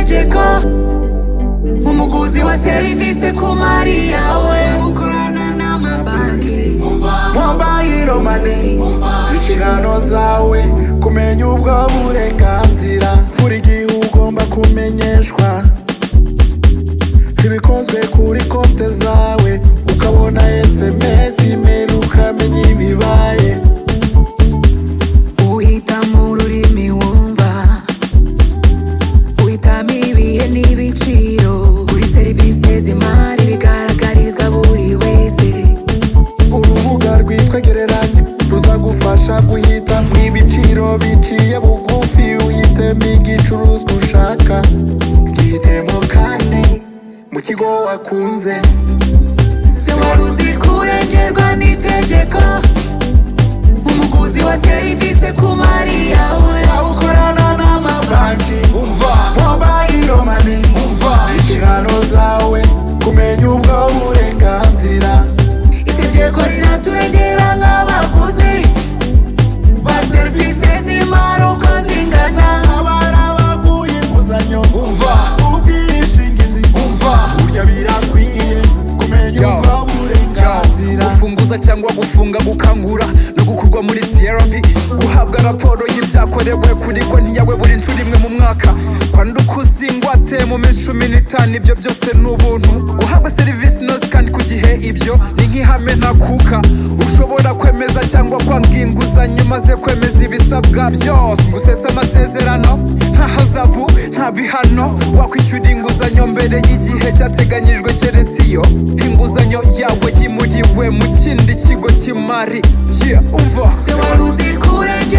Teko umuguzi wa serivisi ku mari yawe ukorana n'amabanki mobayiro mani inshingano zawe kumenya ubwo burenganzira buri gihe ugomba kumenyeshwa ibikozwe kuri konte zawe ukabona sms imeri ukamenya ibibaye uhita mu rurimi wumva uhitamo ibihe n'ibiciro kuri serivisi z'imari bigaragarizwa buri wese urubuga rwitwa gereranya ruzagufasha guhita ibiciro biciye bugufi uhitemo igicuruzwa ushaka gihitemo kandi mu kigo wakunze se wari uzi ko urengerwa n'itegeko umuguzi wa serivisi ku mari yawe ukorana n'amabanki umva mobayiro mani umva inshingano zawe kumenya ubwo burenganzira itegeko riraturengera nk'abaguzi ba serivisi z'imari uko zingana abari abaguye inguzanyo umva ubwishingizi umva burya birakwiye kumenya ubwo burenganzira gufunguza cyangwa gufunga gukangura no gukurwa muri crp guhabwa raporo y'ibyakorewe kuri konti yawe buri nshuro imwe mu mwaka kwandika ingwate mu minsi cumi n'itanu ibyo byose ni ubuntu guhabwa serivisi inoze kandi ku gihe ibyo ni nk'ihame ntakuka ushobora kwemeza cyangwa kwanga inguzanyo maze kwemeza ibisabwa byose gusesa amasezerano nta hazabu nta bihano wakwishyura inguzanyo mbere y'igihe cyateganyijwe keretse iyo inguzanyo yawe yimuriwe mu kindi kigo cy'imari yeah, umva se wari uzi ko urengerwa